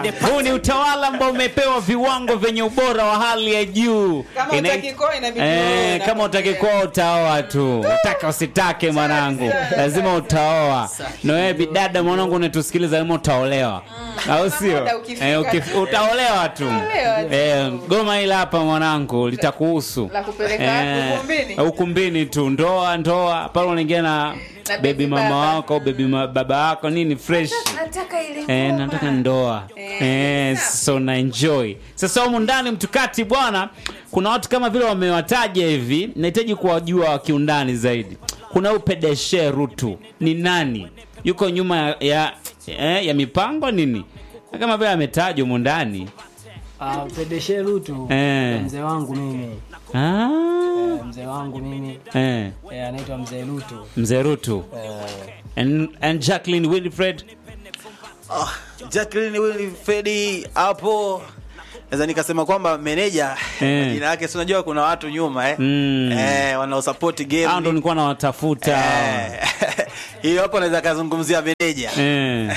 Huu ni utawala ambao umepewa viwango vyenye ubora wa hali ya juu. Kama Ina- hutaki kuoa, inabidi Eh, uoe na kama utaki kuolewa. kuoa utaoa tu, utaka usitake mwanangu, lazima utaoa. Na wewe bidada mwanangu unatusikiliza, lazima utaolewa, au sio? muda ukifika. Eh, ukif- utaolewa tu. Utaolewa tu. Eh, goma hili hapa mwanangu litakuhusu La kupeleka wapi? Ukumbini? ukumbini tu, ndoa ndoa pale unaingia na Na baby baby mama baba. wako baby ma, baba wako nini fresh Nataka ile Eh, ngoma. nataka ndoa Eh, eh, sawa. so na enjoy sasa humu ndani mtukati bwana kuna watu kama vile wamewataja hivi nahitaji kuwajua kiundani zaidi kuna huyu pedeshe rutu ni nani yuko nyuma ya, ya, eh, ya mipango nini kama vile ametajwa humu ndani Ah, Pedeshe Rutu Eh. mzee wangu mimi ah, Eh, mzee wangu mimi eh, eh, anaitwa mzee Rutu mzee rutu Eh, and, and jacqueline wilfred Ah, Jacqueline Wilfred hapo naweza nikasema kwamba meneja Eh. jina yake si unajua kuna watu nyuma eh, Mm. eh wanaosupport game hao ndo nilikuwa nawatafuta Eh, hiyo hapo naweza kazungumzia meneja eh.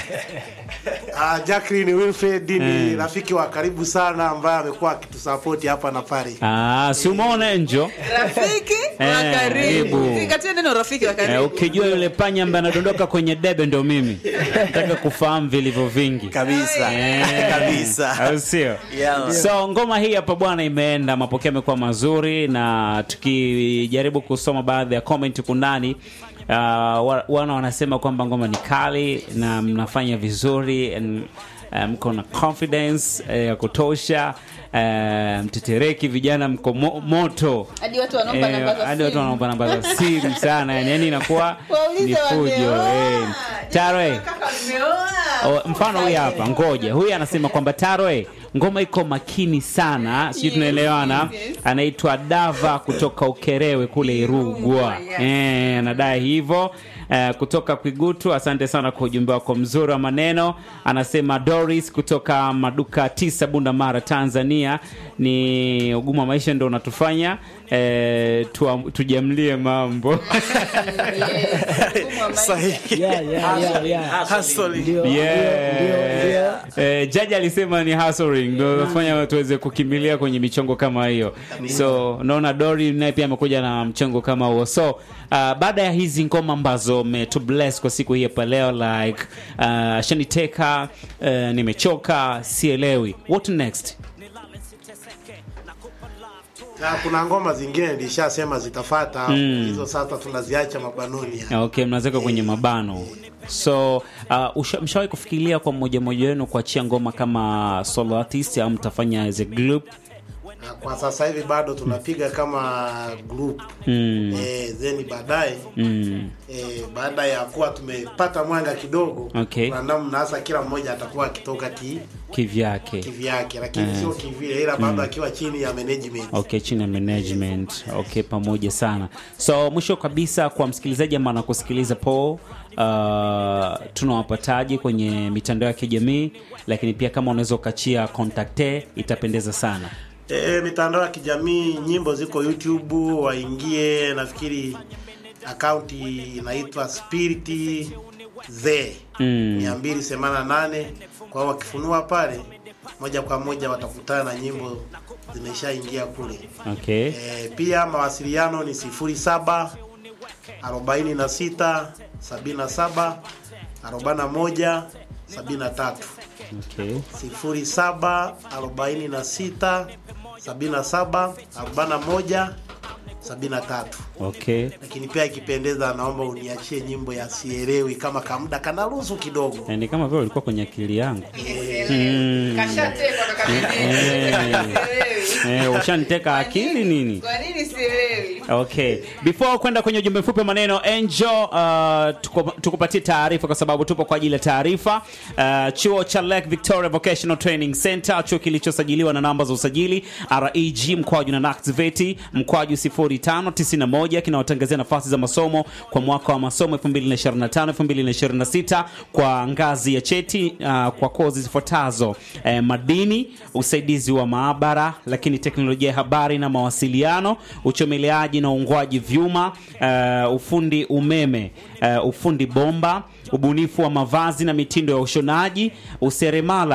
Ah, Jacqueline Wilfred ni Mm. rafiki wa karibu sana ambaye amekuwa akitusapoti hapa na pale. Ah, si umeona enjo rafiki wa Eh, karibu karibu. zingatia neno rafiki wa Eh, karibu ukijua yule panya ambaye anadondoka kwenye debe ndo mimi nataka kufahamu vilivyo vingi kabisa Eh, kabisa au sio Yeah. so ngoma hii hapa bwana imeenda mapokeo yamekuwa mazuri na tukijaribu kusoma baadhi ya comment huku ndani uh, wa- wana wanasema kwamba ngoma ni kali na mnafanya vizuri and, uh, mko na confidence eh, ya kutosha uh, mtetereki vijana mko mo, moto hadi watu wanaomba Eh, namba za hadi watu simu. wanaomba namba za simu sana yani, yani inakuwa Waulize ni fujo wameoa. eh. Taro Kaka, wameoa. O, mfano huyu hapa ngoja huyu anasema kwamba taroe ngoma iko makini sana sijui Yes, tunaelewana yes. anaitwa dava kutoka ukerewe kule irugwa yes. eh, anadai hivyo Eh, kutoka kwigutu asante sana kwa ujumbe wako mzuri wa maneno anasema doris kutoka maduka tisa bunda mara tanzania ni ugumu wa maisha ndo unatufanya eh, tuam- tujamlie mambo Yes, mfumo wa maisha. sahihi yeah, yeah, yeah, yeah. Hustle. Ndio, Yeah. ndio, ndio. Eh, jaji alisema ni hustling ndio nafanya tuweze kukimbilia kwenye michongo kama hiyo so naona dori naye pia amekuja na mchongo kama huo so uh, baada ya hizi ngoma ambazo metu bless kwa siku hii hapa leo like uh, shaniteka uh, nimechoka sielewi what next Na kuna ngoma zingine nilishasema zitafata Mm. hizo sasa tunaziacha mabanoni. ya. okay mnaweka kwenye mabano so uh, usha- mshawahi kufikiria kwa mmoja mmoja wenu kuachia ngoma kama solo artist au mtafanya as a group Na kwa sasa hivi bado tunapiga kama group mm. eh, then baadaye Mm. eh, baada ya kuwa tumepata mwanga kidogo Okay. kuna namna hasa kila mmoja atakuwa akitoka ki, kivyake kivyake lakini sio kivile ila bado akiwa chini ya management okay chini ya management okay pamoja sana so mwisho kabisa kwa msikilizaji ambaye anakusikiliza po uh, tunawapataje kwenye mitandao ya kijamii lakini pia kama unaweza ukachia kontakte itapendeza sana E, mitandao ya kijamii nyimbo ziko YouTube, waingie. Nafikiri akaunti inaitwa Spirit the Mm. mia mbili themanini na nane. Kwa hiyo wakifunua pale moja kwa moja watakutana na nyimbo zimeshaingia kule. okay E, pia mawasiliano ni sifuri saba arobaini na sita sabini na saba arobaini na moja sabini na tatu okay sifuri saba arobaini na sita sabini na saba arobaini na moja sabini na tatu okay lakini pia ikipendeza naomba uniachie nyimbo ya sielewi kama kamda kanaruhusu kidogo Eh, ni kama vile ulikuwa kwenye akili yangu Kashatekwa kaka Eh. Sielewi. eh, ushaniteka akili nini Kwa nini sielewi? okay before kwenda kwenye ujumbe mfupi wa maneno angel uh, tuko- tukupatie taarifa kwa sababu tupo kwa ajili ya taarifa uh, chuo cha lake victoria vocational training center chuo kilichosajiliwa na namba za usajili reg mkwaju na nactiveti mkwaju 0591 kinawatangazia nafasi za masomo kwa mwaka wa masomo 2025 2026 kwa ngazi ya cheti uh, kwa kozi zifuatazo eh, madini usaidizi wa maabara lakini teknolojia ya habari na mawasiliano uchomeleaji na uungwaji vyuma uh, ufundi umeme uh, ufundi bomba ubunifu wa mavazi na mitindo ya ushonaji useremala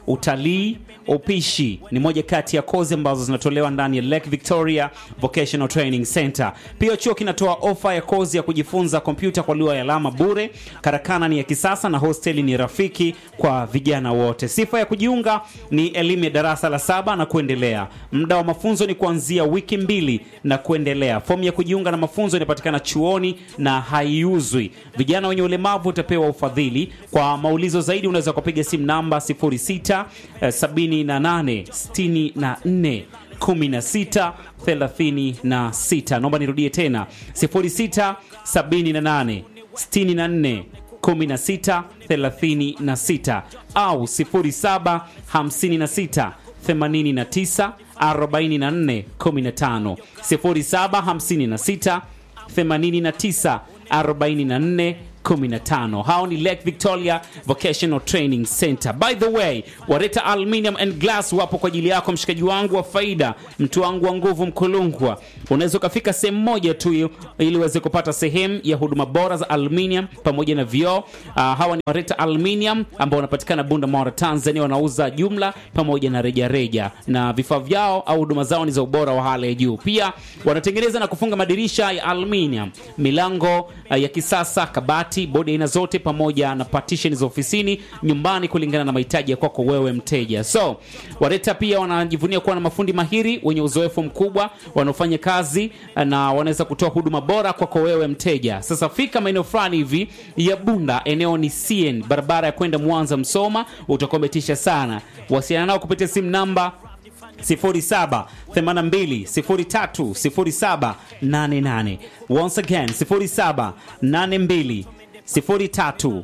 utalii, upishi ni moja kati ya kozi ambazo zinatolewa ndani ya Lake Victoria Vocational Training Center. Pia chuo kinatoa ofa ya kozi ya kujifunza kompyuta kwa lugha ya alama bure. Karakana ni ya kisasa na hosteli ni rafiki kwa vijana wote. Sifa ya kujiunga ni elimu ya darasa la saba na kuendelea. Muda wa mafunzo ni kuanzia wiki mbili na kuendelea. Fomu ya kujiunga na mafunzo inapatikana chuoni na haiuzwi. Vijana wenye ulemavu utapewa ufadhili. Kwa maulizo zaidi unaweza kupiga simu namba 06 eh, 78 64 16 36. Naomba nirudie tena 06 78 64 16 36 au 07 56 89 44 15 07 56 89 44 15. Hao ni Lake Victoria Vocational Training Center. By the way, Wareta Aluminium and Glass wapo kwa ajili yako, mshikaji wangu wa faida, mtu wangu wa nguvu, Mkulungwa. Unaweza ukafika sehemu moja tu ili uweze kupata sehemu ya huduma bora za aluminium pamoja na vioo. Uh, hawa ni Wareta Aluminium ambao wanapatikana Bunda, Mara, Tanzania. Wanauza jumla pamoja na rejareja reja. na vifaa vyao au huduma zao ni za ubora wa hali ya juu. Pia wanatengeneza na kufunga madirisha ya aluminium, milango uh, ya kisasa, kabati, bodi aina zote, pamoja na partition za ofisini, nyumbani, kulingana na mahitaji ya kwako wewe mteja. So Wareta pia wanajivunia kuwa na mafundi mahiri wenye uzoefu mkubwa wanaofanya kazi uh, na wanaweza kutoa huduma bora kwako wewe mteja. Sasa fika maeneo fulani hivi ya Bunda, eneo ni CN, barabara ya kwenda Mwanza Msoma, utakuwa umetisha sana. Wasiliana nao kupitia simu namba 07 82 03 07 88. Once again 07 82 03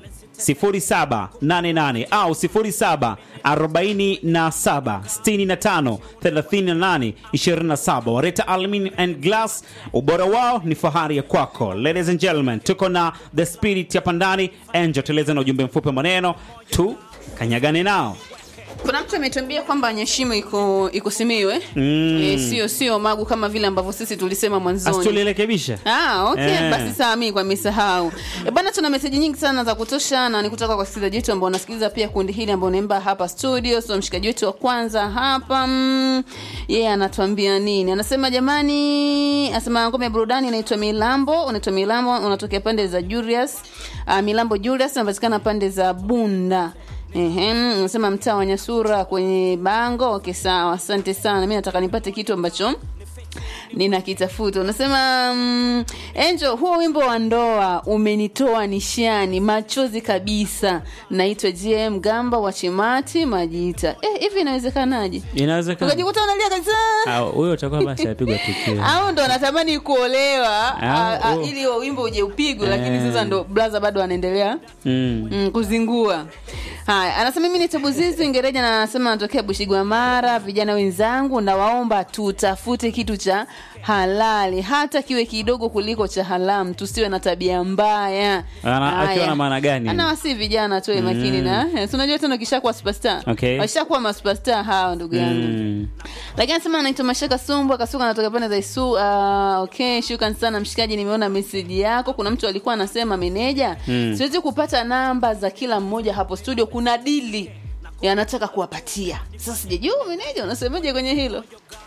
0788 au 07 47 65 38 27. Wareta Aluminium and Glass, ubora wao ni fahari ya kwako. Ladies and gentlemen, tuko na the spirit hapa ndani. Angel, tueleze na ujumbe mfupi wa maneno tu kanyagane nao. kuna mtu ametuambia kwamba nyeshimo iko iko simiwe mm. e, sio sio magu kama vile ambavyo sisi tulisema mwanzoni Asitulirekebisha. Ah, okay. Eh. Basi sawa, mimi kwa misahau. E, bwana tuna meseji nyingi sana za kutosha na ni kutoka kwa wasikilizaji wetu ambao wanasikiliza pia kundi hili ambao naimba hapa studio. So mshikaji wetu wa kwanza hapa mm, yeye yeah, anatuambia nini? Anasema jamani, anasema ngome ya burudani inaitwa Milambo, unaitwa Milambo, unatokea pande za Julius. Uh, Milambo Julius unapatikana pande za Bunda. Ehe, unasema mtaa wa Nyasura kwenye bango. Okay, sawa. Asante sana. Mimi nataka nipate kitu ambacho ninakitafuta unasema mm, Angel, huo wimbo wa ndoa umenitoa nishani machozi kabisa. Naitwa JM Gamba wa Chimati Majita. Eh, hivi inawezekanaje? Inawezekana. Ukajikuta unalia kabisa. Ah, huyo utakuwa basi apigwa tukio. Au ndo anatamani kuolewa Ah, ah, ah, oh. ili huo wimbo uje upigwe, lakini Eh. sasa ndo blaza bado anaendelea Mm. mm, kuzingua. Haya, anasema mimi ni Tabuzizi Ngereja na anasema anatokea Bushigwamara. Vijana wenzangu, nawaomba tutafute kitu cha halali, hata kiwe kidogo kuliko cha haramu, tusiwe na tabia mbaya. Ana- Haya. akiwa na maana gani? Ana wasi vijana tuwe makini na eh, si unajua tena ukishakuwa superstar Okay. washakuwa masuperstar hawa ndugu yangu Mm. lakini anasema anaitwa Mashaka Sumbu akasuka anatoka pande za Isu. Uh, okay, shukran sana mshikaji, nimeona meseji yako. Kuna mtu alikuwa anasema meneja, siwezi kupata namba za kila mmoja hapo studio, kuna dili yanataka kuwapatia. Sasa sijajua meneja unasemaje kwenye hilo?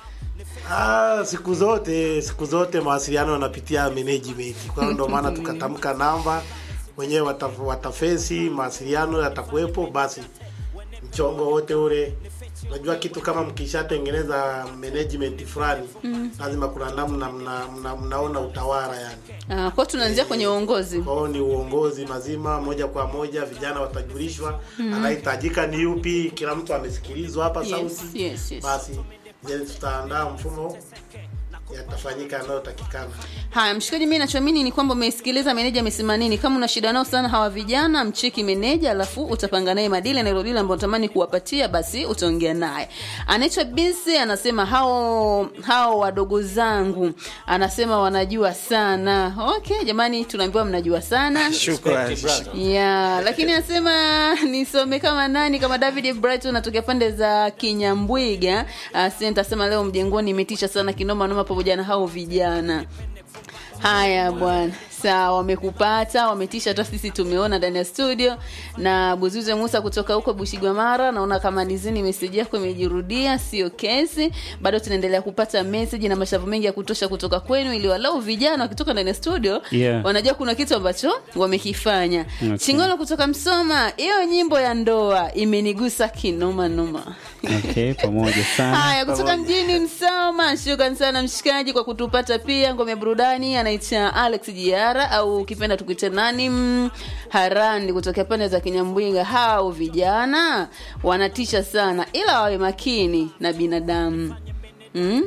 Ah, siku zote siku zote mawasiliano yanapitia management. Kwa hiyo ndio maana tukatamka namba wenyewe wataf, watafesi mawasiliano yatakuwepo, basi mchongo wote ule. Unajua kitu kama mkishatengeneza management fulani lazima kuna namna mna, mna, mnaona utawala yani. Uh, kwa tunaanzia kwenye uongozi. Kwa hiyo ni uongozi mazima moja kwa moja, vijana watajulishwa anahitajika ni yupi. Kila mtu amesikilizwa hapa Yes, sauti yes, yes. basi then tutaandaa mfumo yatafanyika yanayotakikana. Haya, mshikaji, mimi nachoamini ni kwamba umesikiliza meneja amesema nini. Kama una shida nao sana hawa vijana, mcheki meneja, alafu utapanga naye madili na hilo dili ambalo unatamani kuwapatia, basi utaongea naye. Anaitwa Bisi, anasema hao hao wadogo zangu, anasema wanajua sana. Okay jamani, tunaambiwa mnajua sana Shukrani. ya lakini anasema nisome kama nani kama David Brighton anatokea pande za Kinyambwiga. Asante, asema leo mjengoni imetisha sana kinoma noma, pamoja na hao vijana. Haya bwana, sawa wamekupata wametisha hata sisi tumeona ndani ya studio na buzuze musa kutoka huko bushigwamara naona kama nizini meseji yako imejirudia sio kesi bado tunaendelea kupata meseji na mashavu mengi ya kutosha kutoka kwenu ili walau vijana wakitoka ndani ya studio Yeah. wanajua kuna kitu ambacho wamekifanya Okay. chingolo kutoka msoma hiyo nyimbo ya ndoa imenigusa kinoma noma okay pamoja sana haya kutoka mjini msoma shukran sana mshikaji kwa kutupata pia ngome ya burudani anaita alex jiara au ukipenda tukuite nani mm, harandi kutokea pande za kinyambwinga hao vijana wanatisha sana ila wawe makini na binadamu mm?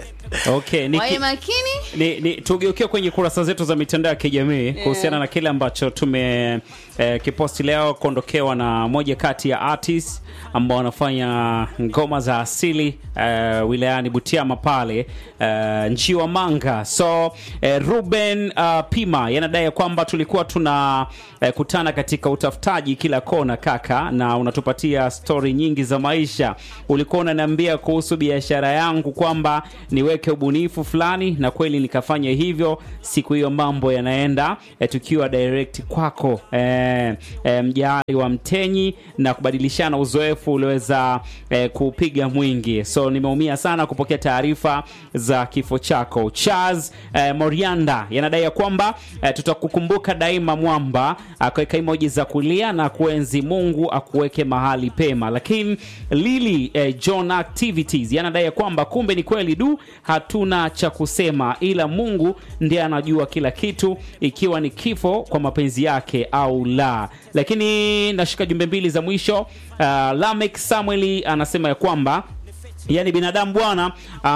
okay niki, wawe makini ni, ni tugeukie kwenye kurasa zetu za mitandao ya kijamii kuhusiana na kile ambacho tume eh, kiposti leo kuondokewa na moja kati ya artist ambao wanafanya ngoma za asili eh, wilayani Butiama pale eh, Njiwa Manga. So eh, Ruben uh, Pima yanadai ya kwamba tulikuwa tuna eh, kutana katika utafutaji kila kona kaka, na unatupatia stori nyingi za maisha. Ulikuwa unaniambia kuhusu biashara yangu kwamba niweke ubunifu fulani, na kweli nikafanya hivyo. Siku hiyo mambo yanaenda eh, tukiwa direct kwako eh, eh, mjali wa Mtenyi na kubadilishana uzoefu ulioweza eh, kupiga mwingi. So nimeumia sana kupokea taarifa za kifo chako. Charles eh, Morianda yanadai ya kwamba eh, tutakukumbuka daima mwamba, akaweka emoji za kulia na kuenzi. Mungu akuweke mahali pema. Lakini Lili eh, John Activities yanadai ya kwamba kumbe ni kweli du, hatuna cha kusema, ila Mungu ndiye anajua kila kitu, ikiwa ni kifo kwa mapenzi yake au la. Lakini nashika jumbe mbili za mwisho. Uh, Lamek Samueli anasema ya kwamba yani binadamu bwana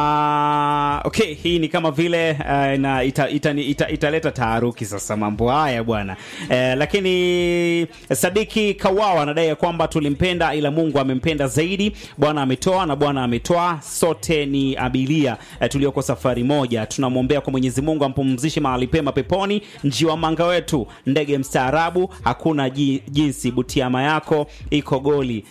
uh, okay hii ni kama vile uh, na ita, ita, ita, italeta taharuki sasa mambo haya bwana uh, lakini sadiki kawawa anadai ya kwamba tulimpenda ila mungu amempenda zaidi bwana ametoa na bwana ametoa sote ni abilia uh, tulioko safari moja tunamwombea kwa mwenyezi mungu ampumzishe mahali pema peponi njiwa manga wetu ndege mstaarabu hakuna ji, jinsi butiama yako iko goli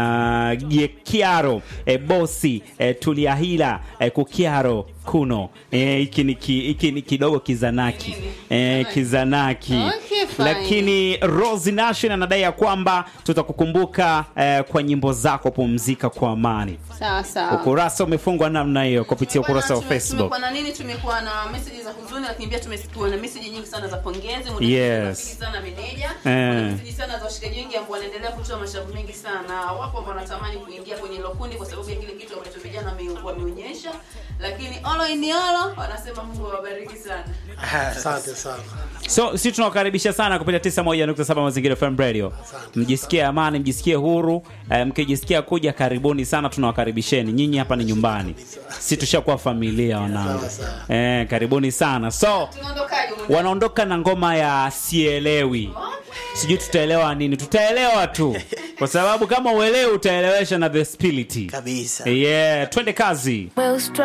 uh, kiaro e, bosi e, tuliahila e, kukiaro kuno Eh, hiki ni ki- hiki ni kidogo kizanaki e, kizanaki Okay, fine. lakini Rose Nation anadai ya kwamba tutakukumbuka eh, kwa nyimbo zako pumzika kwa amani sawa sawa ukurasa umefungwa namna hiyo kupitia ukurasa wa Tume- Facebook tumekuwa na nini tumekuwa na message za huzuni lakini pia tumekuwa na message nyingi sana za pongezi Muda Yes. rafiki sana meneja Eh. Kuna message sana za washikaji wengi ambao wanaendelea kutoa mashavu mengi sana wapo ambao wanatamani kuingia kwenye hilo kundi kwa sababu ya kile kitu ambacho vijana wame- wameonyesha lakini all in all wanasema Mungu awabariki sana asante sana so si tunawakaribisha sana kupitia 91.7 mazingira FM radio mjisikie amani mjisikie huru eh, mkijisikia kuja karibuni sana tunawakaribisheni nyinyi hapa ni nyumbani si tushakuwa familia wanangu eh, karibuni sana so tunaondokaje muda? wanaondoka na ngoma ya sielewi sijui tutaelewa nini tutaelewa tu kwa sababu kama uelewi utaelewesha na the spirit kabisa yeah twende kazi Well,